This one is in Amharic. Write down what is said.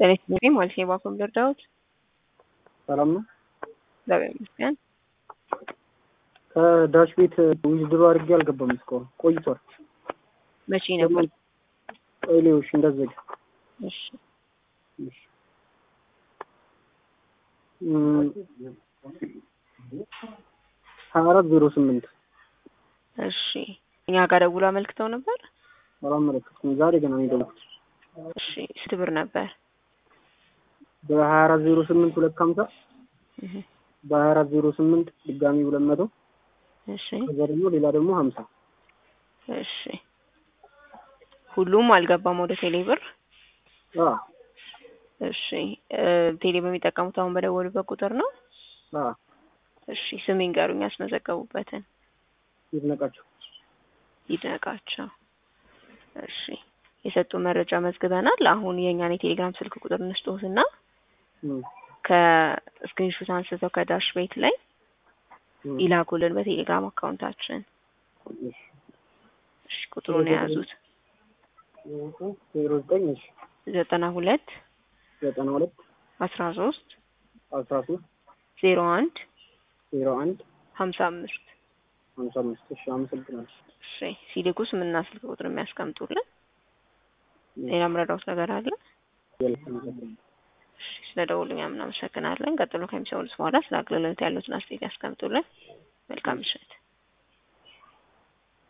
ጤና ይስጥልኝ ማለት ነው። የባኮም ደርዳዎት ሰላም ነው። እግዚአብሔር ይመስገን። ከዳሽ ቤት ዊዝድሮ አድርጌ አልገባም እስካሁን ቆይቷል። መቼ ነበር? ቀይሌዎች እንዳዘጋ እሺ ሀያ አራት ዜሮ ስምንት እሺ እኛ ጋር ደውሎ አመልክተው ነበር። አላመለከትኩም። ዛሬ ገና ነው የደወልኩት። እሺ ስንት ብር ነበር? በሀያ አራት ዜሮ ስምንት ሁለት ከሀምሳ እህ በሀያ አራት ዜሮ ስምንት ድጋሚ ሁለት መቶ እሺ ከዛ ደግሞ ሌላ ደግሞ ሀምሳ እሺ ሁሉም አልገባም ወደ ቴሌ ብር። አ እሺ እ ቴሌ በሚጠቀሙት አሁን በደወሉበት ቁጥር ነው። አ እሺ ስም ይንገሩኝ ያስመዘገቡበትን። ይድነቃቸው ይድነቃቸው። እሺ የሰጡ መረጃ መዝግበናል። አሁን የእኛን የቴሌግራም ስልክ ቁጥር እንስጦትና እም ከስክሪንሾት አንስተው ከዳሽ ቤት ላይ እም ይላኩልን በቴሌግራም አካውንታችን። እሺ እሺ ቁጥሩን የያዙት ዜሮ ዘጠኝ እሺ ዘጠና ሁለት ዘጠና ሁለት አስራ ሶስት አስራ ሶስት ዜሮ አንድ ዜሮ አንድ ሀምሳ አምስት ሀምሳ አምስት እሺ አመሰግናለሁ። እሺ ሲልኩ ስምና ስልክ ቁጥር የሚያስቀምጡልን። ሌላ ምረዳውት ነገር አለ? እሺ ስለ ደውሉኛ ምናመሰግናለን። ቀጥሎ ከሚሰሙት በኋላ ስለ አገልግሎት ያሉትን አስተያየት ያስቀምጡልን። መልካም ምሽት።